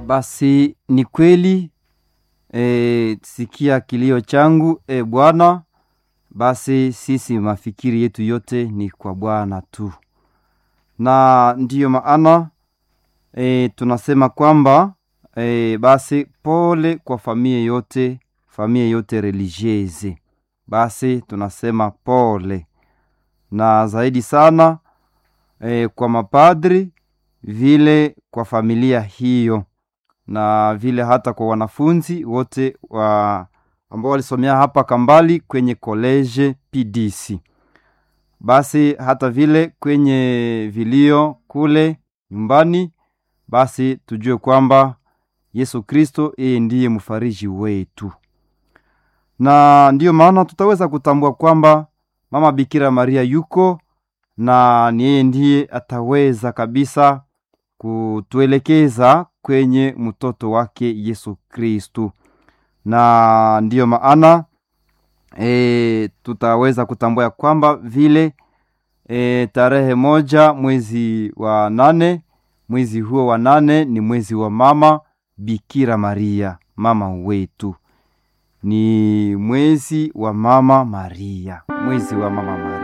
Basi ni kweli e, sikia kilio changu e Bwana. Basi sisi mafikiri yetu yote ni kwa Bwana tu, na ndiyo maana e, tunasema kwamba e, basi pole kwa familia yote, familia yote religieuse. Basi tunasema pole na zaidi sana e, kwa mapadri vile kwa familia hiyo na vile hata kwa wanafunzi wote wa ambao walisomea hapa Kambali kwenye koleje PDC. Basi hata vile kwenye vilio kule nyumbani, basi tujue kwamba Yesu Kristo yeye ndiye mfariji wetu, na ndiyo maana tutaweza kutambua kwamba Mama Bikira Maria yuko na ni yeye ndiye ataweza kabisa kutuelekeza kwenye mtoto wake Yesu Kristu, na ndiyo maana e, tutaweza kutambua ya kwamba vile e, tarehe moja mwezi wa nane, mwezi huo wa nane ni mwezi wa Mama Bikira Maria, mama wetu, ni mwezi wa Mama Maria, mwezi wa Mama Maria.